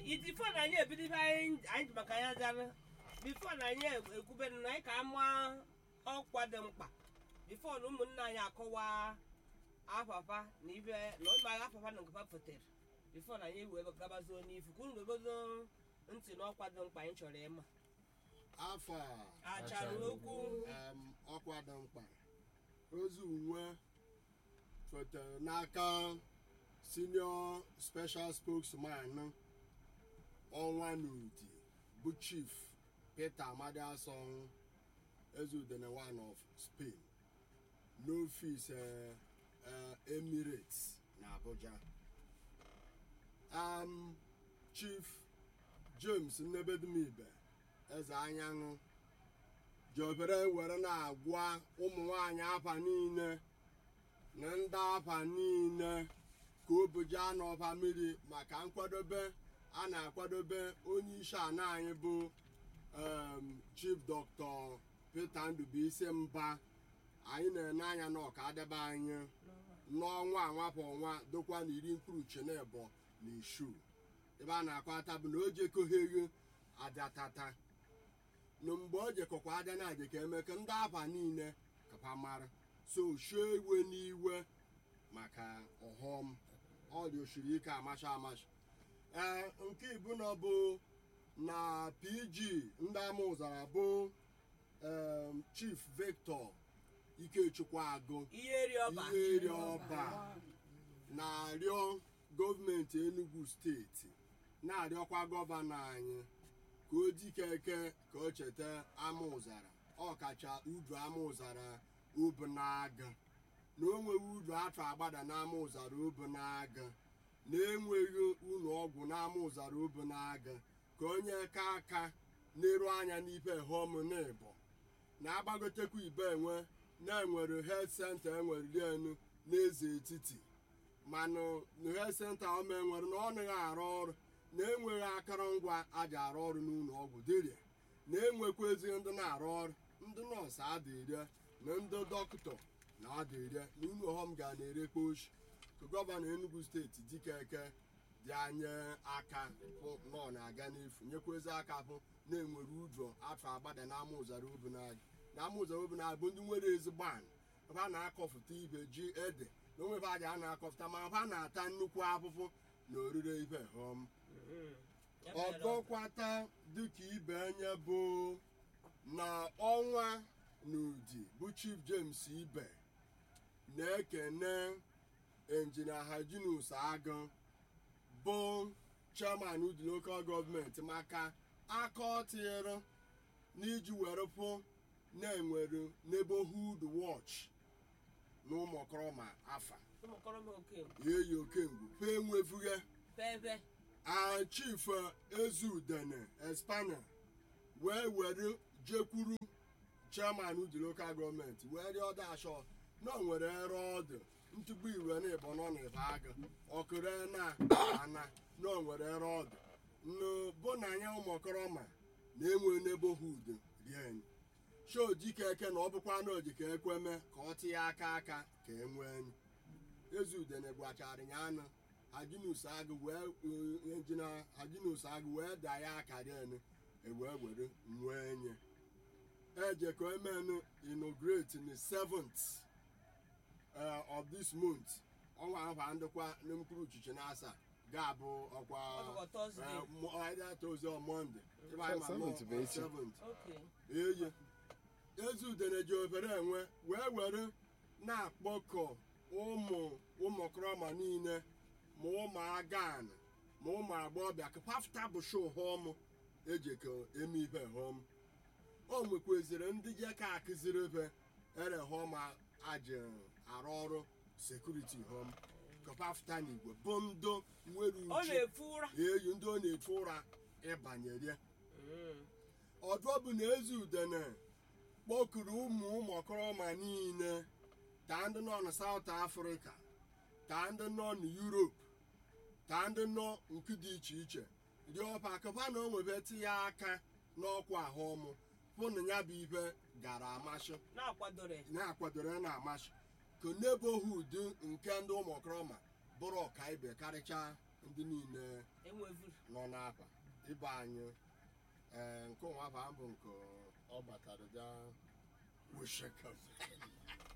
bifo na anyị ebido ife anyị anyị ji maka ya zara bifo na anyị ekwube na anyị ka ama ọkwa dị mkpa bifo na ụmụnna anyị akọwa afafa na ife na ụmụ agha afafa na nkapa fotere bifo na anyị wee gabazuo n'ifu ka unu wegozo ntị n'ọkwa dị mkpa anyị chọrọ ịma afọ a achara okwu um, ọkwa dị mkpa ozi uwe fotere n'aka senior special spokesman ọnwa n'udi bụ chief peter amadi asong ezudene one of spain n'ofis eh, eh, emirates na abuja um, chief james nnebedumibe eze anyanwụ ji obere were na-agwa ụmụ nwanyị afa niile na ndị afa niile ka obuja n'ọba mmiri maka nkwadobe a na-akwadobe onye isi ana anyị bụ um, chief dr peter ndubuisi mba anyị na-ene anya na ọka adebe anyị n'ọnwa anwapụ ọnwa dokwa na iri mkpụrụ chenebo na ishu ebe a na-akwata bụ na o jekọgheghe adatata na mgbe o jekọkwa aja na aja ka eme ka ndị afa niile kapa mara so shie iwe n'iwe maka ọghọm ọ dị osiri ike amacha amacha ee nke ibu na bụ na pg ndị ama ụzara bụ em, chief victor ikechukwu agụ ihe ri ọba ihe eri ọba na-arịọ gọọmenti enugu steeti na-arịọkwa gọvanọ anyị ka o dikeke ka o cheta ama ụzara ọkacha udu ama ụzara obu na-aga na o nweghị udu atụ agbada n'ama ụzara obu na-aga na enweghị ụlọ ọgwụ n'ama ụzara obu na-aga ka onye ka aka na-eru anya n'ife hom n'ịbọ na-agbagotekwa ibe enwe na-enwere health center enwere elu n'eze etiti manụ na health center ọma enwere na ọ naghị arụ ọrụ na-enweghị akụrụngwa aja arụ ọrụ n'ụlọ ọgwụ dịrịa na-enwekwa ezi ndị na-arụ ọrụ ndị nọọsụ adịrịa na ndị dọkịta na adịrịa na ụlọ ọghọm ga na-erekwa ochi ka gọvanọ enugu steeti dikeke dị anya aka hụ na ọ na-aga n'efu nyekwezi aka hụ na-enwere ụjọ afọ agbada n'ama ụzara obu na-aga n'ama ụzara obu na-abụ ndị nwere ezigbo anị ebe a na-akọfụta ibe ji ede na onwebe aja a na-akọfụta ma ha na-ata nnukwu afụfụ na orire ibe hom ọgọkwata dịka ibe enye bụ na ọnwa n'udi bụ chief james ibe na-ekene injinia hajinus agụ bụ chairman udi local gọọmenti maka aka ọ tinyere n'iji were pụ na-enwere neighborhood watch na ụmụkọrọma afa ụmụkọrọma oke eyi okengwu pe enwefughị pepe a chief ezudene espana wee were jekwuru chairman udi local gọọmenti wee rịọ dashọ na o nwere ere ọdụ ntụgbu iwe na ịbọ nọ na ịba agụ ọkụre na ana na o nwere ere ọdụ nnu bụ na anya ụmụkọrọma na-enwe neighborhood rien show dikeke na ọ bụkwa na ojike ekweme ka ọ tinye aka aka ka e nwee enyi ezudene gwachara ya anụ hajinus agụ wee injina hajinus agụ wee daa ya akara enu ewee were nwee enye eje ka emenu inaugurate ni 7th uh, of this month ọnwa ahụ ndịkwa na mkpụrụ uchiche na asaa ga-abụ ọkwa Ọbụkwa Thursday. eh, mo- either Thursday or Monday Ebe anyị ma Seventh nọ bụ on echi. 7th. oke eye ezudene ji obere enwe wee were na-akpọkọ ụmụ ụmụkọrọma niile ma ụmụ agan ma ụmụ agbọbịa ka pafta bụ sho hom eji ka eme ibe hom o nwekwaziri ndị je ka akụziri ebe ere hom aji arụ ọrụ sekuriti hom ka pafta n'igwe bụ ndụ nwere ọ uche na-efu ụra eyi ndị ọ na-efu ụra ịbanyere Mm. ọdụ bụ na ezi udene kpọkuru ụmụ ụmụkọrọma niile taa ndị nọ na saụt afrịka taa ndị nọ na yuropu taa ndị nọ nke dị iche iche dị ọpa akụba na o nwebe tinye aka n'ọkwa ahụ ọmụ hụ na ya bụ ibe gara amasị na-akwadoro ya. na-akwadoro ya na-amasị ka nebohud nke ndị ụmụkọrọma bụrụ ọkaibe karịchaa ndị niile enwevuru nọ n'afa ịba anyị ee nke ụwa afa bụ nke ọ batara ja weshekam